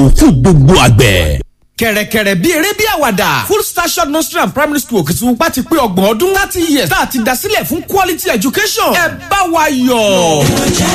fún gbogbo àgbẹ̀ kẹ̀rẹ̀kẹ̀rẹ̀ bí eré bí àwàdà full station nursery and primary school Òkìtìpupa ti pé ọgbọ̀n ọdún láti years tá a ti dá sílẹ̀ fún quality education ẹ bá wa yọ̀.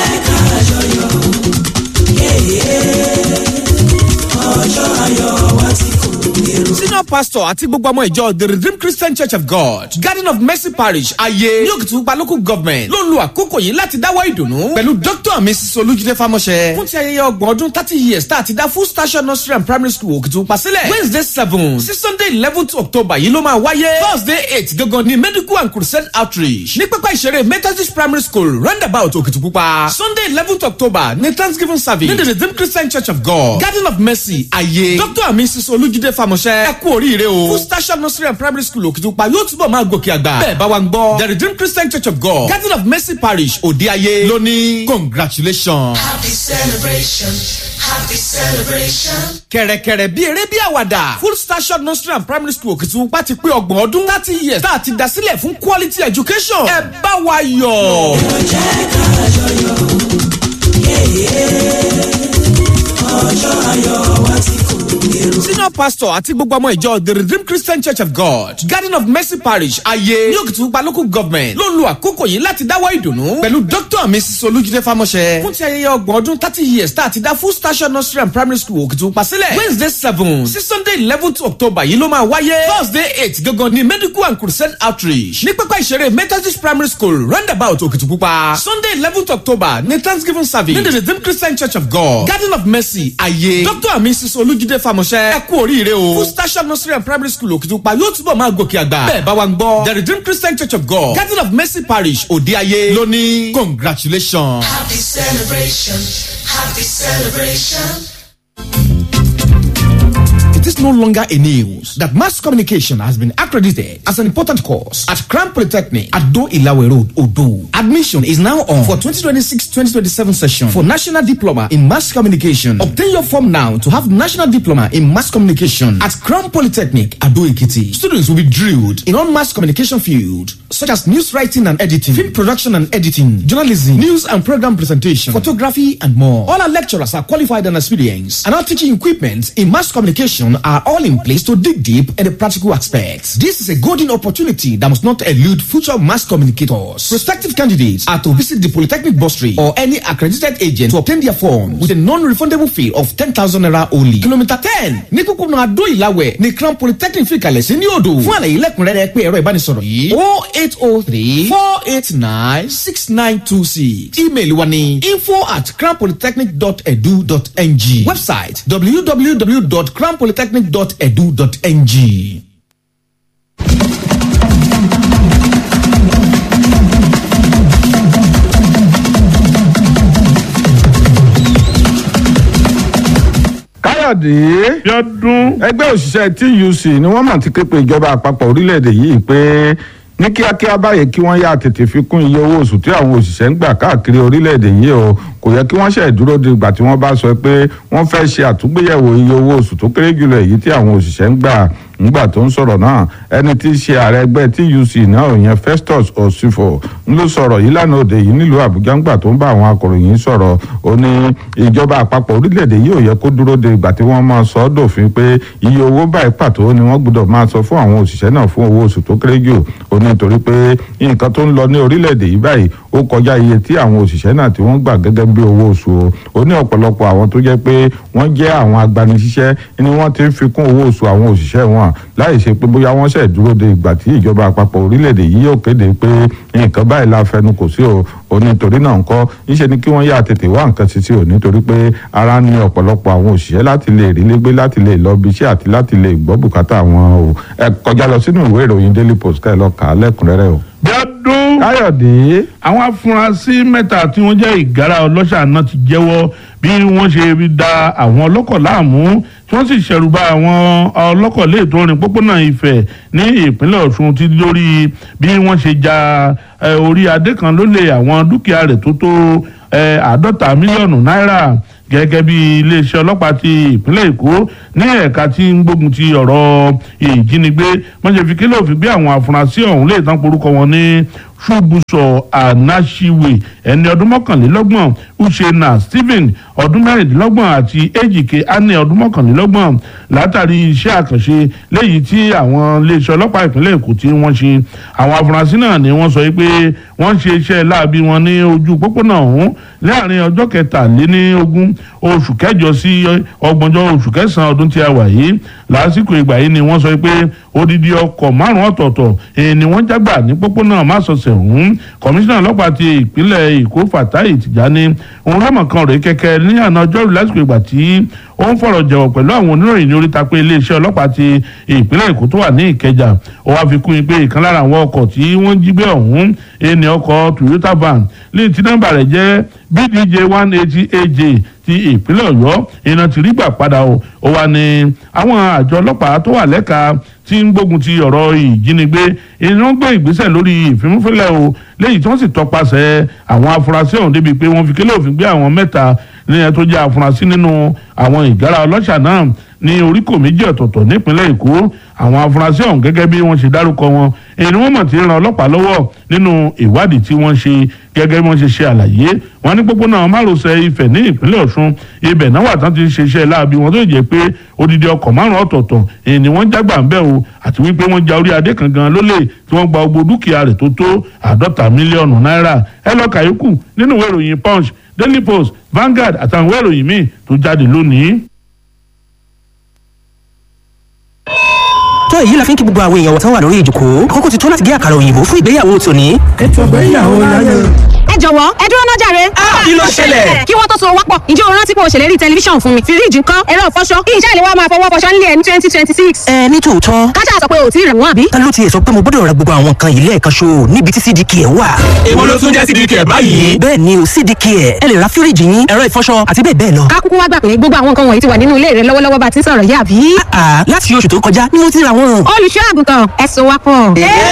ọjọ́ ayọ̀ wa ti kò èrò. senior pastor àti gbogbo ọmọ ìjọ the redeemed christian church of god garden of mercy parish ayé ní Òkìtìpupa local government ló ń lo àkókò yìí láti dáwọ́ ìdùnnú pẹ̀lú dr and mrs olújídé fámọ́ṣẹ́ fún ti ayẹyẹ ọgbọ̀n ọdún thirty years tá a ti dá full station nursery and primary school Òkìtìpupa sílẹ̀ wednesday seven sí sunday eleventh october yìí ló máa wáyé thursday eight gangan ní medical and crusade outreach ní pápá ìṣeré methodist primary school roundabout Òkìtìpupa sunday eleventh october ní thanksgiving service ní the redeemed christian church of god garden of mercy ayé dr and mrs olújídé fámọ́ṣẹ́ ẹ kú oríire o full station nursery and primary school Òkìtìpupa yóò túbọ̀ máa gòkè àgbà bẹ́ẹ̀ bá wa ń gbọ́ the redeemed christian church of god garden of mercy parish òde ayé lónìí congratulations. happy celebration happy celebration. kẹ̀rẹ̀kẹ̀rẹ̀ bí eré bí àwàdà full station nursery and primary school Òkìtìpupa ti pé ọgbọ̀n ọdún láti years tá a ti dá sílẹ̀ fún quality education ẹ bá wa yọ̀. ọjọ́ kájọyọ̀ ọjọ́ ayọ̀ wa ti kò èrò. senior pastor àti gbogbo ọmọ ìjọ the redeemed christian church of god garden of mercy parish ayé ní Òkìtìpupa local government ló ń lo àkókò yìí láti dáwọ́ ìdùnnú pẹ̀lú dr and mrs olújídé fámọ́ṣẹ́ fún ti ayẹyẹ ọgbọ̀n ọdún thirty years tá a ti dá full station nursery and primary school Òkìtìpupa sílẹ̀ wednesday seven sí sunday eleventh october yìí ló máa wáyé thursday eight gangan ní medical and crusade outreach ní pápá ìṣeré methodist primary school roundabout Òkìtìpupa sunday eleventh october ní thanksgiving service ní the redeemed christian church of god garden of mercy ayé dr and mrs olújídé fámọ́ṣẹ́ ẹ kú oríire o full station nursery and primary school Òkìtìpupa yóò túbọ̀ máa gòkè àgbà bẹ́ẹ̀ bá wa ń gbọ́ the redeemed christian church of god garden of mercy parish òde ayé lónìí congratulations. happy celebration happy celebration. It is no longer a news that mass communication has been accredited as an important course at Crown Polytechnic at Do Ilawe Road, Odo. Admission is now on for 2026-2027 session for National Diploma in Mass Communication. Obtain your form now to have National Diploma in Mass Communication at Crown Polytechnic, Ado Ekiti. Students will be drilled in all mass communication fields such as news writing and editing, film production and editing, journalism, news and program presentation, photography, and more. All our lecturers are qualified and experienced, and our teaching equipment in mass communication are all in place to dig deep in the practical aspects. This is a golden opportunity that must not elude future mass communicators. Prospective candidates are to visit the Polytechnic Bursary or any accredited agent to obtain their form with a non-refundable fee of 10,000 naira only. Kilometer 10 ní kúkúrú Adó Ìlàwẹ̀ ní Crown Polytechnic fi kalẹ̀ sí ní odò. Fún àlàyé lẹ́kùnrẹ́rẹ́ pé ẹ̀rọ ìbánisọ̀rọ̀ yìí o eight o three four eight nine six nine two six. Email wa ni info at crownpolytechnic.edu.ng. Website www.crownpolytechnic.edu.ng. káyọ̀dé Bíọ́dún. ẹgbẹ́ òṣìṣẹ́ tuc ni wọ́n mà ti ké pe ìjọba àpapọ̀ orílẹ̀-èdè yìí pé ní kíákíá báyìí kí wọ́n yá tètè fi kún iye owó oṣù tí àwọn òṣìṣẹ́ ń gbà káàkiri orílẹ̀-èdè yìí o kò yẹ kí wọ́n ṣe dúró de ìgbà tí wọ́n bá sọ pé wọ́n fẹ́ ṣe àtúgbéyẹ̀wò iye owó oṣù tó kéré jùlọ èyí tí àwọn òṣìṣẹ́ ń gbà ńgbà tó ń sọ̀rọ̀ náà ẹni tí í ṣe ààrẹ ẹgbẹ́ tuc náà ìyẹn festus osifo ń ló sọ̀rọ̀ yìí lánàá òde yìí nílùú àbújá ńgbà tó ń bá àwọn akọ̀ròyìn sọ̀rọ̀ ó ní ìjọba àpapọ̀ orílẹ̀-èdè yìí ò yẹ kó dúró de ìgbà tí wọ́n máa sọ ọ́ dòfin pé iye owó báyìí pàtó ni wọ́n gbọ́dọ̀ máa sọ fún àwọn òṣìṣẹ́ náà fún owó oṣù tó kéré jù ó ní torí pé nǹkan tó ń lọ ní orílẹ̀-èdè yìí báyìí ó kọjá iye tí àwọn òṣìṣẹ́ náà tí wọ́n gbà gẹ́gẹ́ bí owó oṣù o ó ní ọ̀pọ̀lọpọ̀ àwọn tó jẹ́ pé wọ́n jẹ́ àwọn agbanisíṣẹ́ ni wọ́n ti ń fi kún owó oṣù àwọn òṣìṣẹ́ wọn láì ṣe pé bóyá wọ́n ṣẹ̀ dúró de ìgbà tí ìjọba àpapọ̀ orílẹ̀-èdè yìí yóò kéde pé nǹkan báyìí la fẹnu kò sí o ò nítorí náà ńkọ́ níṣẹ́ ni kí wọ́n yá tètè wá nǹkan títí o nítorí pé ara ní ọ̀pọ̀lọpọ̀ àwọn òṣìṣẹ́ láti lè rí légbé láti lè lọ bí iṣẹ́ àti láti lè gbọ́ bùkátà wọn o ẹ kọjá lọ sínú ìwé ìròyìn daily post ká ẹ lọ kà á lẹ́kùnrẹ́rẹ́ o. Bíọ́dún. káyọ̀dé àwọn afurasí mẹ́ta tí wọ́n jẹ́ ìgárá ọlọ́ṣà náà ti jẹ́wọ́ bí wọ́n ṣe da àwọn ọlọ́kọ̀ láàmú tí wọ́n sì ṣẹ̀rùbá àwọn ọlọ́kọ̀ lè tó rìn pópónà Ifẹ̀ ní ìpínlẹ̀ Ọ̀ṣun ti lórí bí wọ́n ṣe ja eh, orí adé kan lólè àwọn dúkìá rẹ̀ tó tó eh, àádọ́ta mílíọ̀nù náírà gẹ́gẹ́ bí iléeṣẹ́ ọlọ́pàá ti ìpínlẹ̀ Èkó ní ẹ̀ka tí ń gbógun ti ọ̀rọ̀ ìjínigbé wọ́n ṣe fi kílò fi gbé àwọn afurasí ọ̀hún lè tán porúkọ wọn ní ṣubuso anashiwe ẹni ọdún mọ́kànlélọ́gbọ̀n uchenna stephen ọdún mẹ́rìndínlọ́gbọ̀n àti ejike anne ọdún mọ́kànlélọ́gbọ̀n látàrí iṣẹ́ àkànṣe léyìí tí àwọn iléeṣẹ́ ọlọ́pàá ìpínlẹ̀ èkó tí wọ́n ṣe àwọn afurasí náà ni wọ́n sọ pé wọ́n ṣe iṣẹ́ láabi wọn ní ojú pópónà ọ̀hún láàrin ọjọ́ kẹtàléníogún oṣù kẹjọ sí ọgbọ̀njọ́ oṣù kẹsàn-án ọdún tí a wà yìí lásìkò ìgbà yìí ni wọ́n sọ pé odidi ọkọ̀ márùn-ún ọ̀tọ̀ọ̀tọ̀ èyí ni wọ́n jágbà ní pópónà másọ̀sẹ̀ ọ̀hún kọmíṣánná ọlọ́pàá ti ìpínlẹ̀ èkó fatai tìjání òun lọ́mọ̀kan rèé kẹ́kẹ́ ní àná ọjọ́rú lásìkò ìgbà tí ó ń fọ̀rọ̀ jẹ̀wọ̀ pẹ̀lú àwọn oníròyìn ní oríta pé iléeṣẹ́ ọlọ́pàá ti ìpínlẹ̀ èkó tó wà ní ìkẹjà ó wá fi kún un pé ìkan lára àwọn ọkọ̀ tí wọ́n jí gbé ọ̀hún ẹni ọkọ̀ toyota van lẹ́yìn tí nọ́mbà rẹ̀ jẹ́ bdj one eighty aj ti ìpínlẹ̀ ọ̀yọ́ iná ti rí gbà padà o ó wà ní àwọn àjọ ọlọ́pàá tó wà lẹ́ka tí ń gbógun ti ọ̀rọ̀ ìjínigbé iná gbé ìgbésẹ̀ lórí ìfimúfilẹ̀ o lẹ́yìn tí wọ́n sì tọpasẹ̀ àwọn afurasí ọ̀hún débi pé wọ́n fi kélé òfin gbé àwọn mẹ́ta ní ẹ tó jẹ́ afurasí nínú àwọn ìgárá ọlọ́ṣà náà ní oríkò méjì ọ̀tọ̀ọ̀tọ̀ nípínlẹ̀ èkó àwọn afurasí ọ̀hún gẹ́gẹ́ bí wọ́n ṣe dárúkọ wọn èyí ni wọ́n mọ̀ tí ń ran ọlọ́pàá lọ́wọ́ nínú ìwádìí tí wọ́n ṣe gẹ́gẹ́ bí wọ́n ṣe ṣe àlàyé wọn ní pópónà márosẹ̀ ifẹ̀ ní ìpínlẹ̀ ọ̀ṣun ibẹ̀ náà wà tán ti ṣe iṣẹ́ láabi wọn tó jẹ́ pé odidi ọkọ̀ márùn-ún ọ̀tọ̀ọ̀tọ̀ èyí ni wọ́n jágbà ń bẹ̀ o àti wípé wọ́n ja orí adé kan gan lólè tí wọ́n gba gbogbo dúkìá rẹ̀ tó tó àádọ́ta mílíọ̀nù náírà ẹ lọ kàyókù nínú ìwé ìròyìn punch daily post Vanguard àtàwọn ìwé ìròyìn míì tó jáde lónìí. tó èyí la fi ń kí gbogbo àwọn èèyàn wọ̀tán wà lórí ìjòkó kókó ti tó láti gé àkàrà òyìnbó fún ìgbéyàwó tòní. ètò ìgbéyàwó láyé. ẹ jọ̀wọ́ ẹ dúró náà jàre. kí ló ṣẹlẹ̀? kí wọ́n tó so wápọ̀ ǹjẹ́ o rántí pé o ṣèlérí tẹlifíṣàn fún mi fíríjì ńkọ́ ẹ̀rọ ìfọṣọ kí iṣẹ́ ìléwọ́ máa fọwọ́ fọṣọ nílé ẹ̀ ní twenty twenty six. ẹ ní tòótọ́ kájà sọ pé o ti rẹ̀ wọ́n àbí. ta ló tiẹ̀ sọ pé mo gbọ́dọ̀ ra gbogbo àwọn nǹkan yìí lẹ́ẹ̀kan ṣo níbi tí cdk ẹ̀ wà. èwo ló tún jẹ́ sídìí kẹ̀ báyìí. bẹ́ẹ̀ ni o cdk ẹ̀ ẹ lè ra fíríjì yín ẹ̀rọ ìfọṣọ àti bẹ́ẹ̀ bẹ́ẹ̀ lọ. ká kúkú wá gbà pé gbogbo àwọn nǹkan wọ̀nyí ti wà nínú ilé rẹ lọ́wọ́lọ́wọ́ bá ti ń sọ̀rọ̀ yìí àbí. àà láti oṣù tó kọjá ni mo ti ra wọn. olùṣọ́ àgùntàn ẹ so wápọ̀.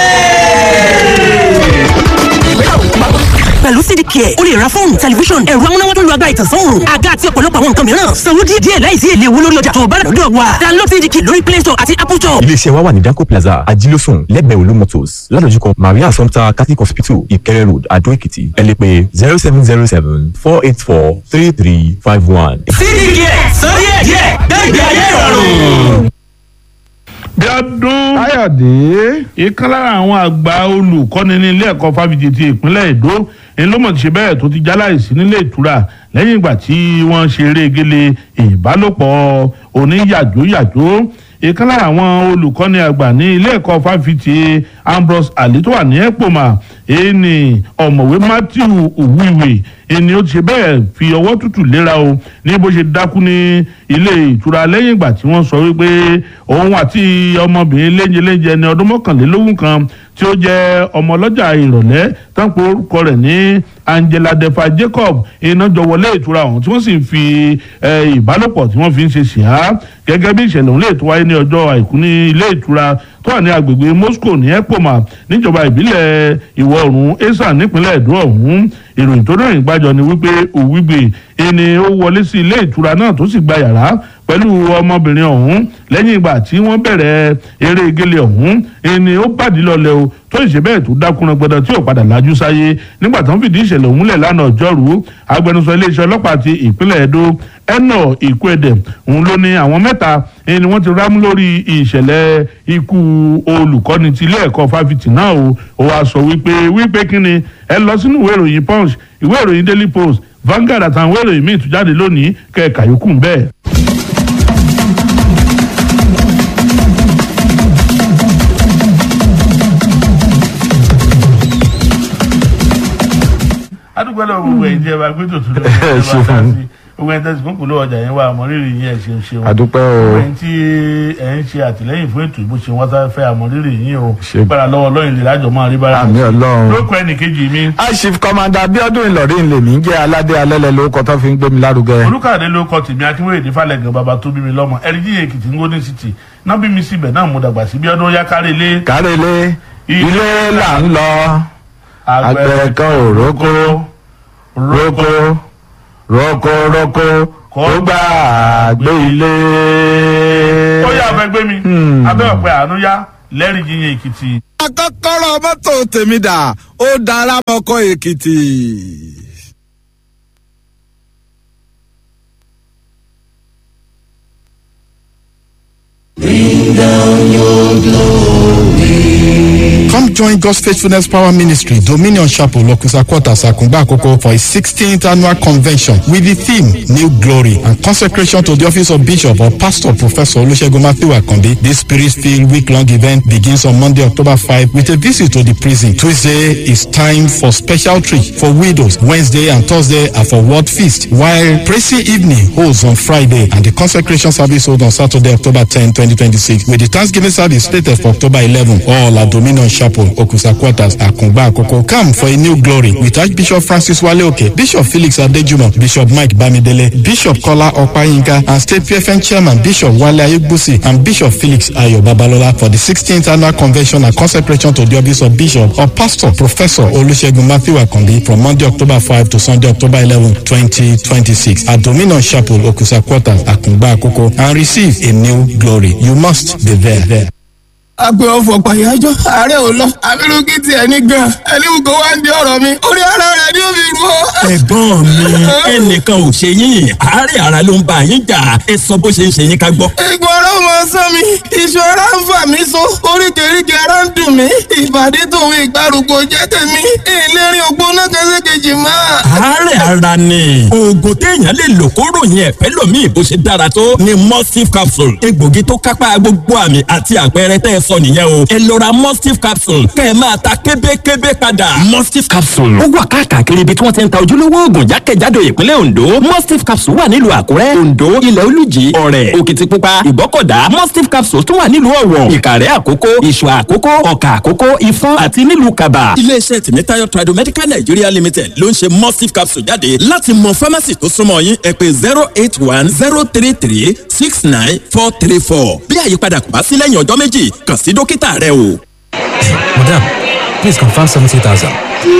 pẹ̀lú cdk ẹ̀ o lè ra fóònù tẹlifíṣọ̀n ẹ̀rọ amúnáwá tó lu agbára ìtànsán òòrùn àga àti ọ̀pọ̀lọpọ̀ àwọn nǹkan mìíràn sanwó díẹ̀ díẹ̀ láìsí èlé owó lórí ọjà tó o bá rà lọ́dọ̀ wa download cdk lórí play store àti apple store. iléeṣẹ́ wa wà ní danco plaza ajílósùn lẹ́gbẹ̀ẹ́ olú motors ládojúkọ maria assumpta catholic hospital ìkẹrẹ road adó èkìtì ẹ lè pè zero seven zero seven four eight four three three five one. sídìí kẹ̀ sọ díẹ̀ díẹ̀ gbẹ̀gbẹ̀ ayé ìrọ̀rùn. bí ọdún káyọ̀dé ìkan lára àwọn àgbà olùkọ́ni ní ilé ẹ̀kọ́ fáfitì ti ìpínlẹ̀ èdò èyí ló mọ̀ ti ṣe bẹ́ẹ̀ tó ti jáláìsí nílé ìtura lẹ́yìn ìgbà tí wọ́n ṣe eré gele ìbálòpọ̀ oníyàjóyàjó ìkan lára àwọn olùkọ́ni àgbà ní ilé ẹ̀kọ́ fáfitì ambrose ali tó wà ní epoma èyí ni ọ̀mọ̀wé matthew uwiwe ẹni ó ti ṣe bẹ́ẹ̀ fi ọwọ́ tútù léra o ní bó ṣe dákú ní ilé ìtura lẹ́yìn ìgbà tí wọ́n sọ wípé òun àti ọmọbìnrin léńjeléńjẹ ẹni ọdún mọ́kànlélógún kan tí ó jẹ́ ọmọ ọlọ́jà ìrọ̀lẹ́ tán pé orúkọ rẹ̀ ní angela defa jacob iná jọ wọlé ìtura ọ̀hún tí wọ́n sì ń fi eh, ìbálòpọ̀ tí wọ́n fi ń ṣe ṣìá gẹ́gẹ́ bí ìṣẹ̀lẹ̀ òun lè tó wáyé ní ọjọ́ àìkú ní ilé ìtura tó wà ní agbègbè moscow ní epoma níjọba ìbílẹ̀ ìwọ̀ oòrùn esan nípínlẹ̀ èdò ọ̀hún ìròyìn tó rìn gbàjọ ni wípé òwígbè ẹni ó wọlé sí ilé ìtura náà tó sì gba yàrá pẹ̀lú ọmọbìnrin ọ̀hún lẹ́yìn ìgbà tí wọ́n bẹ̀rẹ̀ eré gele ọ̀hún ẹni ó bàdí lọlẹ̀ o tó ìṣe bẹ́ẹ̀ tó dákúnra gbọdọ̀ tí ò padà lajú sáyé nígbà tó ń fìdí ìṣẹ̀lẹ̀ òun múlẹ̀ lánàá ọjọ́rú agbẹnusọ iléeṣẹ́ ọlọ́pàá ti ìpínlẹ̀ Edo ẹnà ìkúẹ̀dẹ̀ òun ló ní àwọn mẹ́ta ẹni wọ́n ti rámú lórí ìṣẹ̀lẹ̀ ikú olùkọ́ni ti ilé ẹ̀kọ́ fáfitì náà o ó wàá sọ wípé wípé kíni ẹ lọ sínú ìwé ìròyìn Punch ìwé ìròyìn Daily Post Vanguard àtàwọn ìwé ìròyìn míì tún jáde lónìí kẹ́ẹ̀ka yòókù ń bẹ́ẹ̀. adúgbò lọ gbogbo ẹ̀yin tí ẹ bá gbé tòtún lọ ẹ bá ṣeun. dá sí gbogbo ẹ̀yin tẹsí kúnkùn ló ọjà yẹn wà àmọrírì yín ẹ ṣeun ṣeun àdúpẹ́ gbogbo o ẹ̀yin tí ẹ ń ṣe àtìlẹ́yìn fún ètò ìbò ṣe wọn sáré fẹ́ àmọrírì yín o Ṣe- gbára lọ́wọ́ lọyìn lè lájọ máa rí bára àmì ọlọ́run. lóko ẹnìkejì mi aṣif kọmanda abiodun ìlọrin lèmi ń jẹ́ aládé alẹ́lẹ̀ lórúkọ tó fi ń gbé mi lárugẹ. olùkàdé ló kọ tèmi akínwéyèdè falẹgàn bàbá tó bí mi lọ́mọ ẹrìndí èkìtì ngóní city náà bí mi síbẹ̀ náà mo dàgbà sí bí ọdún yá kárí ilé kárẹ́lé ilé là ń lọ àgbẹ̀ kan ò rókó rókó rókó rókó kó gbà gbé ilé. ó yà fẹ́ gbé mi abẹ́ ọ̀pẹ àánú yá lẹ́rìndínlẹ̀ èkìtì. akọ́kọ́rọ́ mọ́tò tèmi dà ó dára mọ́kọ́ èkìtì. Bring down your glory. Come join God's Faithfulness Power Ministry, Dominion Chapel, Lokusa Quarters, Akumba Akoko for its 16th annual convention with the theme New Glory and consecration to the office of Bishop or Pastor Professor Olusegun Matthew Akambi. This spirit-filled week-long event begins on Monday, October 5 with a visit to the prison. Tuesday is time for special treat for widows. Wednesday and Thursday are for word feast, while praising evening holds on Friday and the consecration service holds on Saturday, October 10, 2026 with the Thanksgiving service slated for October 11. All at Dominion Chapel, Okusa Quarters, Akungba Akoko. Come for a new glory with Archbishop Francis Waleoke, Bishop Felix Adejumo, Bishop Mike Bamidele, Bishop Kola Opayinka, and State PFN Chairman Bishop Wale Ayegbusi and Bishop Felix Ayo Babalola for the 16th annual convention and consecration to the office of Bishop or Pastor Professor Olusegun Matthew Akambi from Monday, October 5 to Sunday, October 11, 2026 at Dominion Chapel, Okusa Quarters, Akungba Akoko and receive a new glory. You must be there. there. agbe ọfọ pàyájọ ààrẹ ò lọ abirùkí tiẹ̀ ní gan ẹlẹ́wù kó wá ń di ọ̀rọ̀ mi orí ara rẹ̀ ni ó fi rú ọ. ẹ̀gbọ́n mi ẹnìkan ò ṣe yín àárẹ̀ ara ló ń bá yín jà ẹ sọ bó ṣe ń ṣe yín ká gbọ́. egbò ara ò máa sán mi iṣan ara ń fà mí so oríkèéríkèé ara ń dùn mí ìbàdí tòun ìgbàrúgbó jẹ́ tèmi ìlérí ògbóná kẹsẹ̀kejì máa. àárẹ̀ ara ni oògùn téèyàn lè lò kó ròyìn ẹ̀fẹ́ lòmíì bó ṣe dára tó ni mustif capsule egbògi tó kápá gbogbo àmì àti àpẹẹrẹ tẹ́ ẹ sọ nìyẹn o ẹ lọ ra mustif capsule kẹ́ ẹ máa ta kébékébé padà. mustif capsule ó wà káàkiri ibi tí wọ́n ti ń ta ojúlówó oògùn jákèjádò ìpínlẹ̀ ondo mustif capsule wà nílùú àkúrẹ́ ondo ilẹ̀ olùjì ọ̀rẹ́ òkìtìpupa ìbọ́kọ̀dá mustif capsule tún wà nílùú ọ̀wọ̀ ìkàrẹ́ àkókó ìṣù àkókó ọ̀kà àkókó ifọ̀n àti nílùú kaba. iléeṣẹ́ tìmítayọ̀ tradomedical nigeria limited ló ń ṣe mustif capsule jáde láti mọ pharmacy tó súnmọ́ yín ẹ pé zero eight one zero three three six nine four three four bí àyípadà kò bá sí lẹ́yìn ọjọ́ méjì kàn sí dókítà rẹ o. Madam, please confirm 70,000.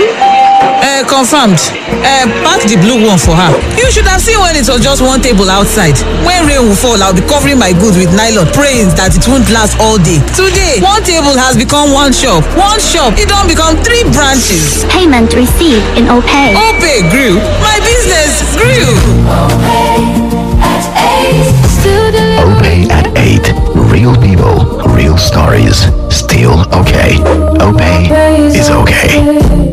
Uh, confirmed. Uh, pack the blue one for her. You should have seen when it was just one table outside. When rain will fall, I'll be covering my goods with nylon, praying that it won't last all day. Today, one table has become one shop. One shop, it don't become three branches. Payment received in OPay. OPay grew. My business grew.